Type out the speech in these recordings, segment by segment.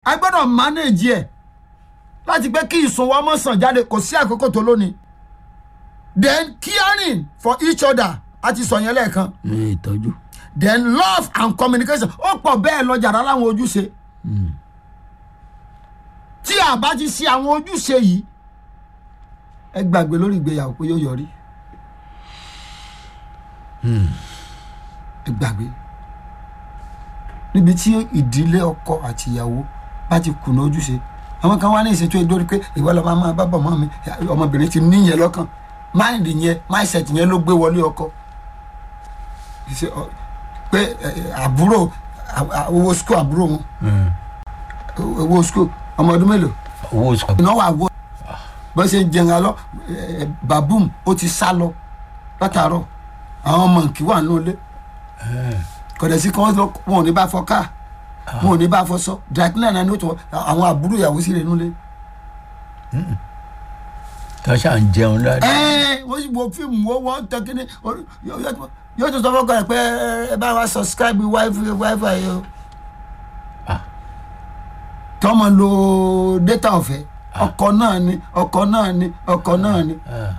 a gbọ́dọ̀ manage ẹ̀ láti pé kí ìsun wa mọ̀ sàn jáde kò sí àkókò tó lónìí then caring for each other a ti sọ yẹn lẹ́ẹ̀kan ní ìtọ́jú. then love and communication ó pọ̀ bẹ́ẹ̀ lọ jàrá láwọn ojúṣe tí a bá ti ṣe àwọn ojúṣe yìí ẹ gbàgbé lórí ìgbéyàwó pé yóò yọrí ẹ gbàgbé níbi tí ìdílé ọkọ àti ìyàwó bá ti kùnà ojúṣe àwọn kan wá ní ìṣètò ìdórí pé ìwọ lọ́ọ́ máa bá bọ̀ mọ́ mi ọmọbìnrin ti níyẹn lọ́kàn máìndì yẹn máìsẹ̀tì yẹn ló gbé wọlé ọkọ Ṣe- ọ- pé ẹ, ẹ, àbúrò à- à- owó skul àbúrò wọn owó skul ọmọ ọdún mélòó owó sọ. ìnáwó àwọ bó ṣe ń jẹun alọ ẹ, ẹ, babum ó ti sá lọ látàárọ̀ àwọn ọmọ nkì wà nínú ilé kọ̀dẹ̀ sí kí wọ́n lọ wọn ò ní bá fọ káà wọn ò ní bá fọ sọ drakina náà ni ó tún àwọn àbúrò ìyàwó sí rẹ̀ nínú ilé. tó ṣà ń jẹun dáadáa. ẹ wọ́n sì wo fíìmù wọ́n wọ́n tẹ kí ni orí- yóò- yóò yóò tún sọ fọ́kọ rẹ̀ pé ẹ bá wa subscribe wifi wifi yìí o. Ah. tọ́mọ lo data ọ̀fẹ́ ọkọ náà ni ọkọ náà ni ọkọ náà ni. Ah,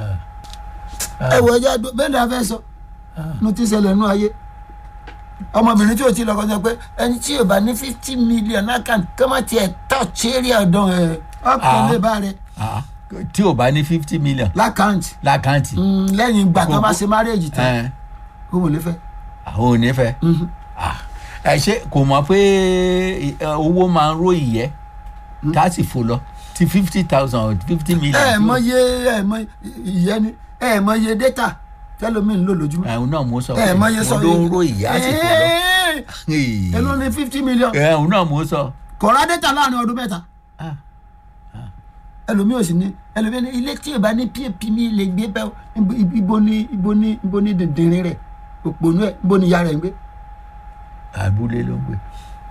ah. ẹ wọ ẹjẹ àdó bẹ́ẹ̀ ni a fẹ́ sọ nu ti ṣẹlẹ̀ nú ayé ọmọbìnrin tí o ti lọ́kọ́ sọ pé ẹni tí o bá ní fifty million account kí wọ́n tiẹ̀ touch area ọ̀dọ́ ẹ̀ ọkàn Ah. lè bá rẹ̀ Ah, tí o bá ní fifty million lákàntì lákàntì. lẹ́yìn ìgbà tó bá ṣe marriage tán ẹ, o wò lè fẹ́. àwọn ò ní fẹ́. Mhm. Ah, ẹ ṣe kò mọ̀ pé ẹ, owó máa ń ró ìyẹ́ tá a sì fò lọ ti fifty thousand fifty million. ẹ tí ó- mọ iye ẹ mọ ìyẹn ni ẹ mọ iye data tẹlomi ń lò lójúmọ́ ẹ̀hún náà mo sọ ẹ mọ iye sọ mo ló ń ró ìyẹ́ á sì fò lọ. ẹ ló ní fifty million ẹ̀hún náà mo sọ. kọ̀ọ̀rọ̀ data láàrin ọdún mẹ́ta Ah, ẹlòmíì ò sì ní ẹlòmíì ní ilé tí ìbá ní pap mi lè gbé bẹ́ẹ̀ ibo- ibo ní ibo ní ibo ní dìndìnrín rẹ̀ òpònú ẹ̀ ibo ní ìyá rẹ̀ ń gbé abúlé ló ń gbé.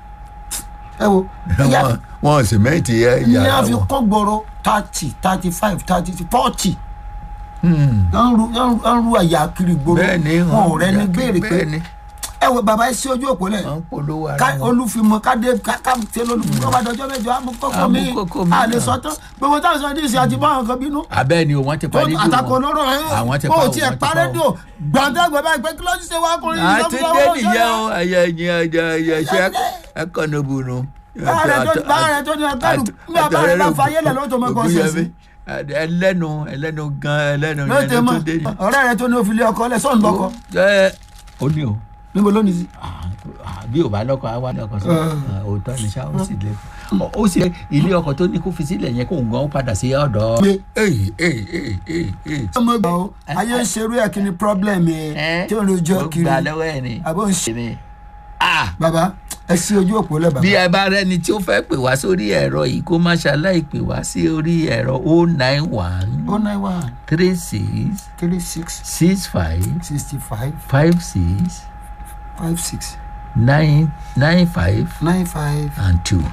ẹ wo ìyá Wọ́n- wọ́n sìmẹ́ǹtì ẹ̀ ní a yàrá fi wọn. kọ́ gbọ́rọ̀ thirty thirty five thirty forty Hmm. ń ru ń ru àyà kiri gbòòrò bẹ́ẹ̀ ni wọn ò rẹ́ni béèrè pé bẹ́ẹ̀ ni ẹ wo bàbá ẹ sí ojú òpó lẹ̀ wọ́n ń polówó ara ká wọn. olúfimọ kádé ká ṣe lólùfimọ ọba dọjọ́ mẹ́jọ amúkọkọ mi Amúkókó mi a lè náà. sọ tán gbogbo táwọn sọ ní ìsìn àti báwọn kan bínú abẹ́ ni o wọ́n ti tó parí àtakò olóró ẹ àwọn ti bó pa o o, tiẹ̀ wọ́n ti pa pa o. rédíò gbàdégbè báyìí pé kí ló ti ṣe wá kọrin a ti dé nìyẹn o ẹyẹ ẹyin ẹyẹ ẹyẹ ṣe ẹkọ níbu nu. báyìí tó ní ẹgbẹ́rún nígbà báyìí bá fa ayélẹ̀ ló tó mọ ẹkọ ṣe sí ẹlẹ́nu ẹlẹ́nu gan ẹlẹ́nu ló tẹ ẹlẹ́nu mọ tó dé ni. ọ̀rẹ́ rẹ tó ní òfìlẹ̀ ọkọ lẹ̀ sọ́ọ̀nù lọ́kọ ẹ ó ní o níbo ló ní sí. Ah, ah, bí ò bá lọ́kọ á wá lọ́kọ sọ Ah. Ah, òótọ́ ni ṣá ó sì lè Ọ- ó sì ilé ọkọ̀ tó ní kó fi sílẹ̀ yẹn kó ń gan padà sí ọ̀dọ̀. pé Èyí, èyí, èyí, èyí, èyí. ọmọ ìgbà o ayé ń ṣerú ẹ̀ kí ni problem ẹ̀ Ẹ́, tí ò ń rojọ́ ó kiri gbà lọ́wọ́ ẹ̀ ni. àbó ń ṣe. Ni. Ah, bàbá ẹ sí ojú òpó lẹ̀ bàbá. bí ẹ bá rẹni tí ó fẹ́ pè wá sórí ẹ̀rọ yìí kó má ṣaláì pè wá sí orí ẹ̀rọ o nine one oh nine one three six three six six five sixty five five six five six nine nine five nine five and two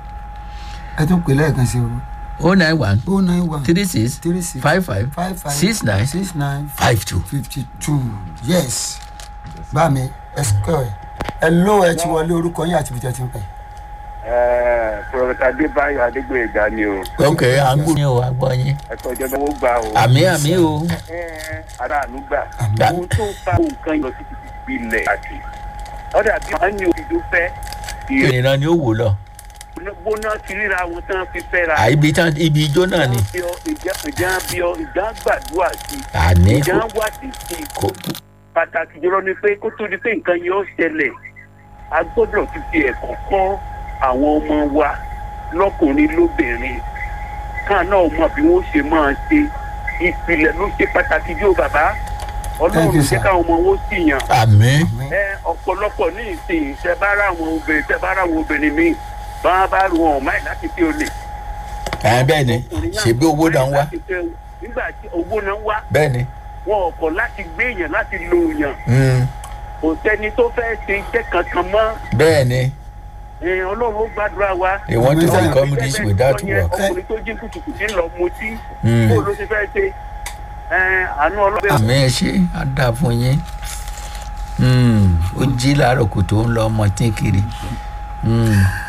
ẹ tún pè lẹ́ẹ̀kan sí o o nine one oh nine one three six three six five five five five six nine six nine five two. fifty two yes bá mi ẹ sọ ẹ ẹ ló ẹ ti wọlé orúkọ yín àti ibi tí ẹ ti ń pè. pọfẹsà adébáyọ adégbòyèga ni o ok à ń gbóyè o à gbọ́ yín ẹkọ ìjọba owó gbà o àmì àmì o Ẹ, aráàlú gbà Àmín. ohun tó ń fa nǹkan lọ sí ti gbilẹ̀ àti ọ̀dà bí wọ́n ní òfìdó fẹ́ ìrìnà ni ó wò lọ ìgbóná ti ríra wọn tán fi fẹ́ ra À, ibi tán ibi ijó náà ni ìjà bí ọ ìjà gbàdúrà sí àní ìjà kò wádìí sí kò pàtàkì jùlọ ni pé kó tó di pé nǹkan yẹn ó ṣẹlẹ̀ a gbọ́dọ̀ ti fi ẹ̀kọ́ kọ́ àwọn ọmọ wa lọ́kùnrin lóbìnrin káà náà mọ bí wọ́n ṣe máa ṣe ìpìlẹ̀ ló ṣe pàtàkì jù bàbá Thank ọlọ́run you, jẹ́ sir. káwọn ọmọ wọn sì yàn àmì ẹ ọ̀pọ̀lọpọ̀ ní ìsìn tẹ bá rà àwọn obìnrin tẹ bá rà àwọn obìnrin míì bá wọn bá rù wọn ọ̀ máì láti fi olè. ẹ bẹ́ẹ̀ ni ṣèbí owó náà ń wá Láti fẹ́- nígbà tí owó náà ń wá bẹ́ẹ̀ ni wọn ò kọ̀ láti gbé èèyàn láti lo èèyàn Mm, kò sẹ́ni tó fẹ́ ṣe iṣẹ́ kankan mọ́ bẹ́ẹ̀ ni Ẹ, ọlọ́run ó gbàdúrà wa. they want to Ọlọ́run become this without Ọkùnrin work ọkùnrin tó jí kùtùkùtù ń lọ mutí Mm. kó ló ti fẹ́ ṣe Ẹ, àánú ọlọ́run. àmì ẹ ṣe á dà fún yín Mm, ó jí láàárọ̀ kò tó ń lọ ọmọ tí kiri Mm,